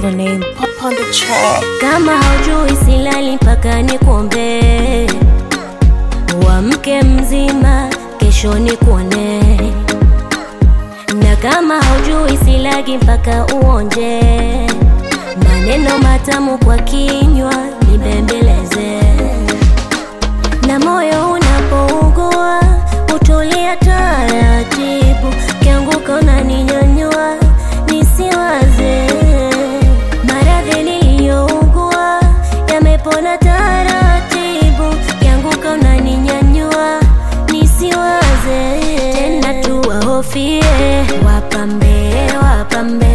the name. Pop on the track. Kama haujui silali mpaka nikuombee, uamke mzima, kesho nikuone. Na kama haujui silagi mpaka uonje, maneno matamu kwa kinywa nibembeleze, na moyo unapougua utulia taratibu, kianguka unaninyanyua nisiwaze maradhi niliyougua yamepona taratibu, kianguka unaninyanyua nisiwaze tena, tuwahofie wapambe, wapambe,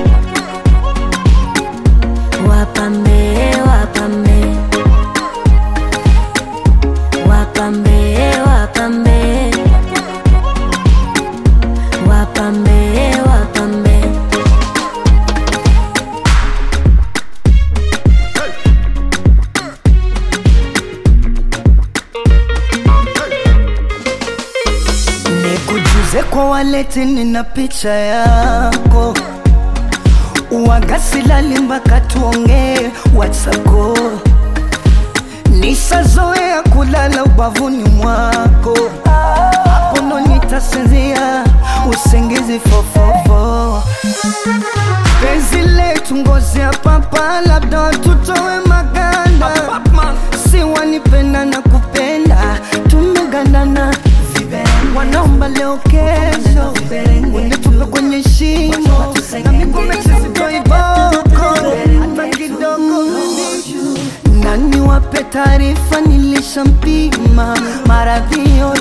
wapambe, wapambe, wapambe, wapambe, wapambe, wapambe. Nikujuze kwa waleti, nina picha yako uwagasilali mpaka tuongee WhatsApp. Nishazoea kulala ubavuni mwako, hapo ndo nitasinzia usingizi fofofo. Penzi letu ngozi ya papa, labda watutowe maganda, si wanipenda na kupenda, tumegandana wanaomba leo kesho, unitupe kwenye shimo na miguu mesisitoiboko hata kidogo. Nani wape taarifa, nilishampima maradhi yote